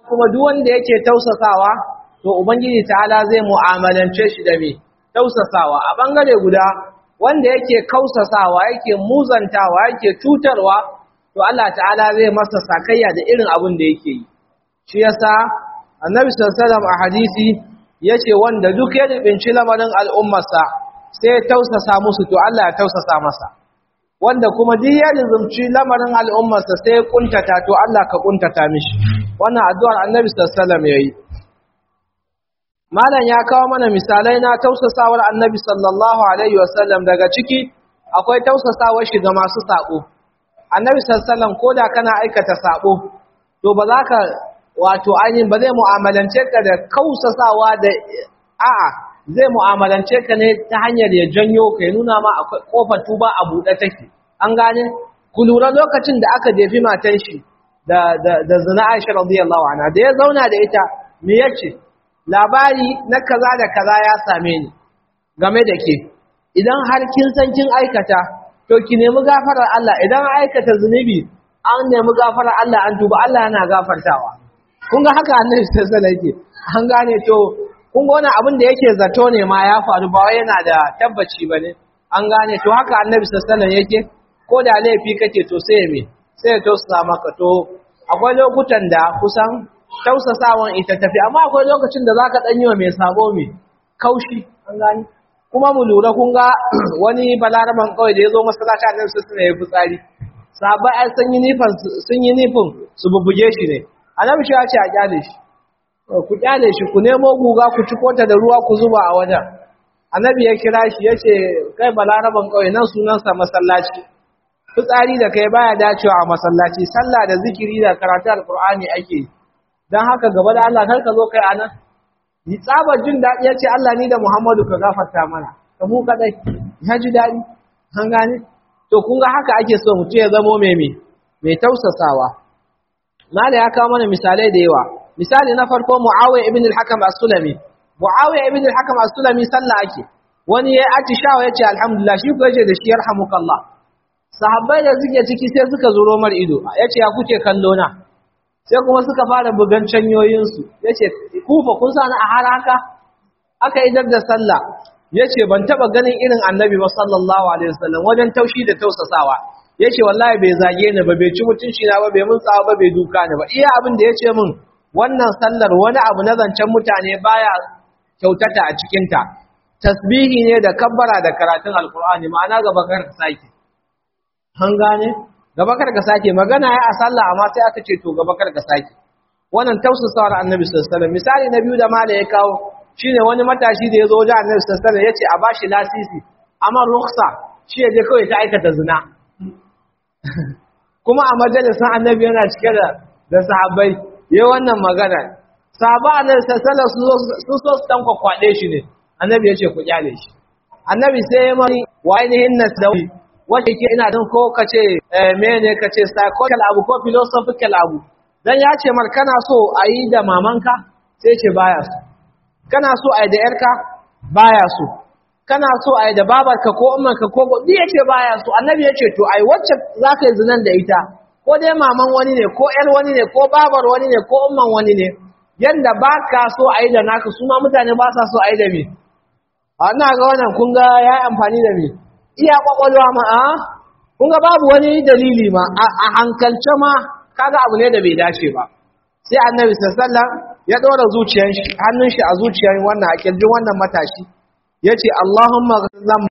kuma duk wanda yake tausasawa to ubangiji ta'ala zai mu'amalance shi da me tausasawa a bangare guda wanda yake kausasawa yake muzantawa yake cutarwa to Allah ta'ala zai masa sakayya da irin abin da yake yi shi yasa annabi sallallahu alaihi wasallam a hadisi yace wanda duk ya rubinci lamarin al'ummarsa sai ya tausasa musu to Allah ya tausasa masa wanda kuma duk ya rizumci lamarin al'ummarsa sai ya kuntata to Allah ka kuntata mishi wannan addu'ar annabi sallallahu alaihi wasallam yayi malam ya kawo mana misalai na tausasawar annabi sallallahu alaihi wasallam daga ciki akwai tausasawar shi ga masu sako annabi sallallahu alaihi wasallam koda kana aikata sako to ba za ka wato ainihin ba zai mu'amalance ka da kausasawa da a'a zai mu'amalance ka ne ta hanyar ya janyo ka ya nuna ma akwai kofar tuba a buɗe take an gane ku lura lokacin da aka jefi matan shi da da da zina Aisha radiyallahu anha da ya zauna da ita me yace labari na kaza da kaza ya same ni game da ke idan har kin san kin aikata to ki nemi gafarar Allah idan aikata zunubi an nemi gafarar Allah an tuba Allah yana gafartawa kun ga haka annabi sallallahu alaihi yake an gane to kun ga wani abin da yake zato ne ma ya faru ba wai yana da tabbaci bane an gane to haka annabi sallallahu alaihi yake ko da laifi kake to sai me sai ya tausasa maka to akwai lokutan da kusan tausasawan ita tafi amma akwai lokacin da zaka dan yi wa mai sabo me kaushi an gane kuma mu lura kun ga wani balaraman kawai da ya zo masallaci annabi sallallahu alaihi wasallam ya fitsari sahabbai ai sun yi nifin sun yi nifin su bubbuge shi ne annabi shi ya ce a kyale shi ku kyale shi ku nemo guga ku ci kota da ruwa ku zuba a wajen annabi ya kira shi ya ce kai balaraban kawai nan sunansa masallaci fitsari da kai baya dacewa a masallaci sallah da zikiri da karatu alqur'ani ake dan haka gaba da Allah kar ka zo kai anan yi tsabar jin daɗi ya ce Allah ni da Muhammadu ka gafarta mana ka mu kadai ya ji daɗi an gane to kun ga haka ake so mutum ya zamo mai mai tausasawa mala ya kawo mana misalai da yawa misali na farko muawiya ibn al-hakam as-sulami muawiya ibn al-hakam as-sulami sallah ake wani ya atishawa yace alhamdulillah shi ko yace da shi yarhamukallah sahabbai da suke ciki sai suka zuro mar ido yace ya kuke kallo na sai kuma suka fara bugan canyoyin su yace kufa kun sani a har haka aka idar da sallah yace ban taba ganin irin annabi ba sallallahu alaihi wasallam wajen taushi da tausasawa yace wallahi bai zage ni ba bai ci mutunci na ba bai mun tsawa ba bai duka ni ba iya abin da yace min wannan sallar wani abu na zancen mutane baya kyautata a cikin ta tasbihi ne da kabbara da karatun alqur'ani ma'ana gaba kar ka sake an gane gaba kar ka sake magana ya a sallah amma sai aka ce to gaba kar ka sake wannan tausasawar annabi sallallahu alaihi wasallam misali na biyu da mala ya kawo shine wani matashi da ya zo wajen annabi sallallahu alaihi wasallam yace a bashi lasisi amma ruksa shi ya je kawai ta aikata zina kuma a majalisar annabi yana cike da da sahabbai yayi wannan magana sahaba annabi sallallahu alaihi su so su dan kwakwade shi ne annabi yace ku kyale shi annabi sai ya mani wa ainihin nasdawi wace ke ina dan ko kace eh mene kace psychological abu ko philosophical abu dan ya ce mar kana so ayi da mamanka sai ce baya so kana so ayi da yarka baya so kana so ai da babarka ko ummanka ko duk yace baya so annabi yace to ai wacce zaka yi zinan da ita ko dai maman wani ne ko ƴar wani ne ko babar wani ne ko umman wani ne yanda baka so ai da naka su ma mutane ba sa so ai da me ana ga wannan kun ga yayi amfani da me iya kwakwalwa ma a kun ga babu wani dalili ma a hankalce ma kaga abu ne da bai dace ba sai annabi sallallahu alaihi wasallam ya dora zuciyar shi hannun shi a zuciyar wannan a kirjin wannan matashi yace Allahumma ghfir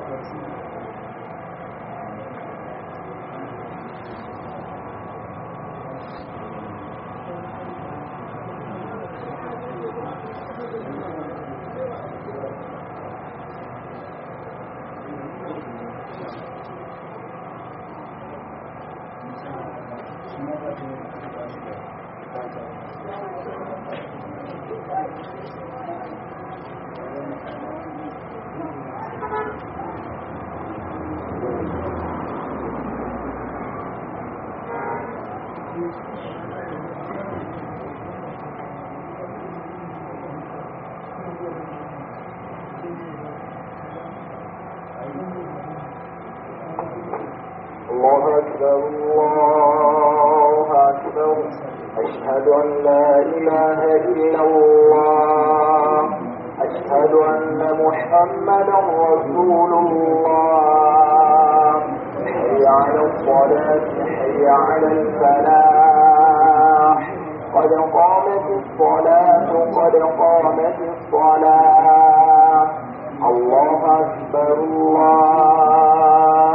الله أكبر الله أكبر أشهد أن لا إله إلا الله أشهد أن محمدا رسول الله حي على الصلاة حي على الفلاح قد قامت الصلاة قد قامت الصلاة الله أكبر الله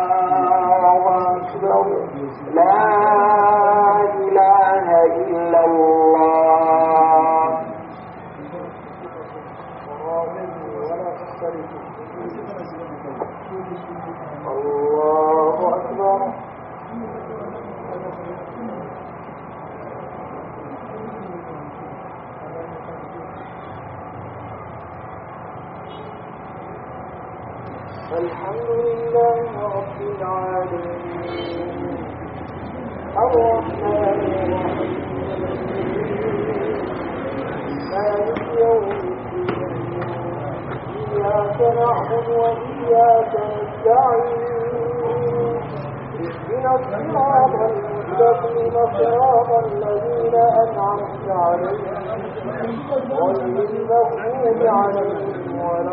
أكبر لا إله إلا الله الله أكبر الحمد لله رب العالمين الرحمن الرحيم مالك يوم الدين إياك نعبد وإياك نستعين اهدنا الصراط المستقيم صراط الذين أنعمت عليهم غير المغضوب عليهم ولا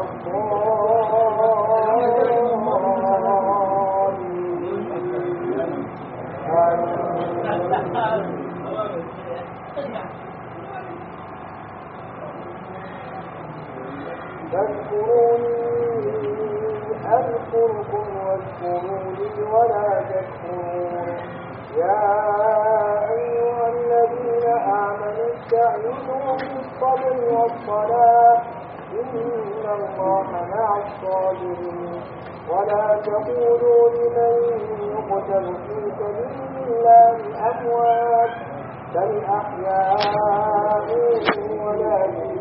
فاذكروني أذكركم واذكروني ولا تكفرون يا أيها الذين آمنوا استعينوا بالصبر والصلاة إن الله مع الصابرين ولا تقولوا لمن يقتل في سبيل الله أموات بل أحياء ولكن